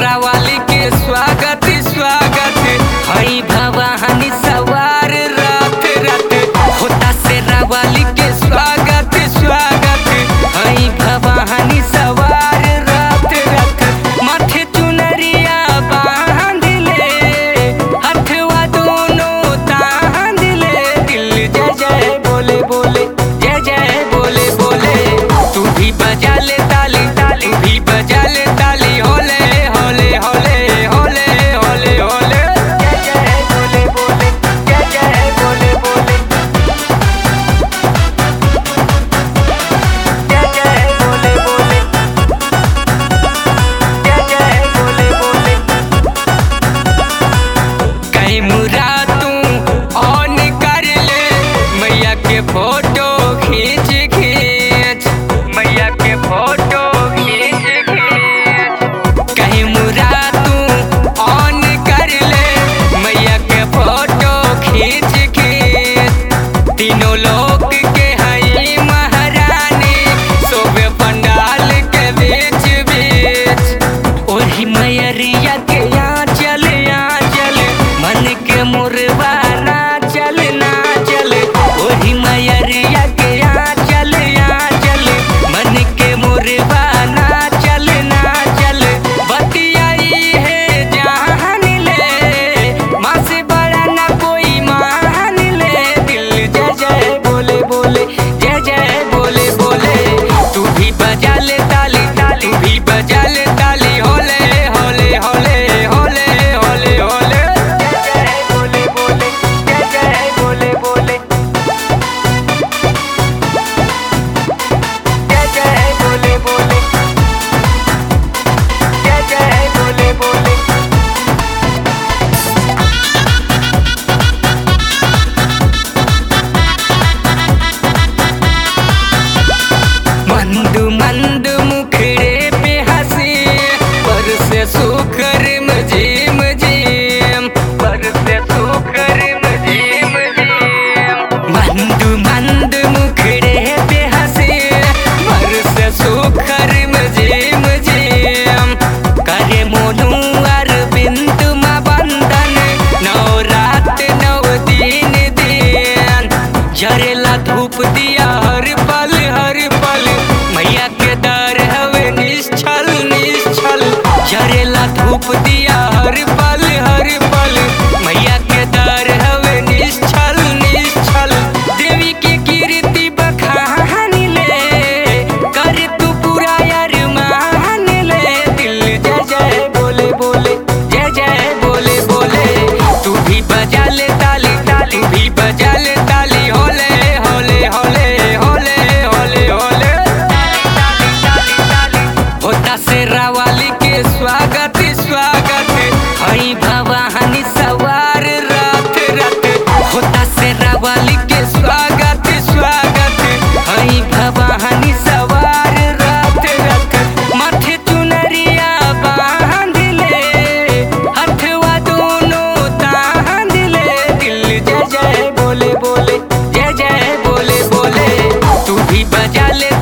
शेरा वाली के स्वागत स्वागत हई भवानी सवार रात रात होता शेरा वाली के स्वागत स्वागत हई भवानी सवार रात रात माथे चुनरिया बांध ले हथवा दोनों तांद ले दिल जय जय बोले बोले जय जय बोले बोले तू भी बजा ले ताली ताली भी बजा ले ताली होले होले होले होले होले होले जय जय बोले बोले जय जय बोले बोले जय जय बोले बोले जय जय बोले बोले कहीं मुरा तू ऑन कर ले मैया के फोटो खींच खींच मैया के फोटो खींच खींच कहीं मुरा तू ऑन कर ले मैया के फोटो खींच खींच तीनों लोग के हई महारानी सोबे पंडाल के बीच बीच ओही मैयरिया के यहाँ चल यहाँ चल मन के मुरवा ना चल ना चल ओही मैयरिया के यहाँ चल यहाँ चल मन के मुरवा ना चल ना चल बतियाई है जान ले माँ से बड़ा ना कोई मान ले दिल जय जय बोले बोले जय जय बोले बोले तू भी बजा ले ताली ताली तू भी बजा ले ताली होले होले होले होले होले होले जय जय बोले बोले जय जय बोले बोले जय जय बोले बोले जय जय बोले बोले मंद मंद मुखड़े पे हंसी पर से सुखर मजीम जीम पर से सुखर मजीम जीम मंद मंद मुखड़े पे हंसी पर से सुखर मजीम जीम करे मोनू अरविंद मा बंधन नौ रात नौ दिन दिन जरेला धूप दिया हर पल हर पल मैया के दर हवे निश्चल निश्चल जरेला धूप दिया हर पल हर पल मैया के दर हवे निश्चल निश्चल देवी की कीर्ति बखान ले कर तू पूरा यार मान ले दिल जय जय बोले बोले जय जय बोले बोले तू भी बजा ले ताली ताली तू भी बजा ले ताली होले होले होले होले होले होले ताली ताली ताली होता शेरा वाली के स्वागत स्वागत हई भवानी सवार रात रात होता शेरा वाली के स्वागत स्वागत हई भवानी सवार रात रात माथे चुनरिया बांध ले हथवा दोनों तांद ले दिल जय जय बोले बोले जय जय बोले बोले तू भी बजा ले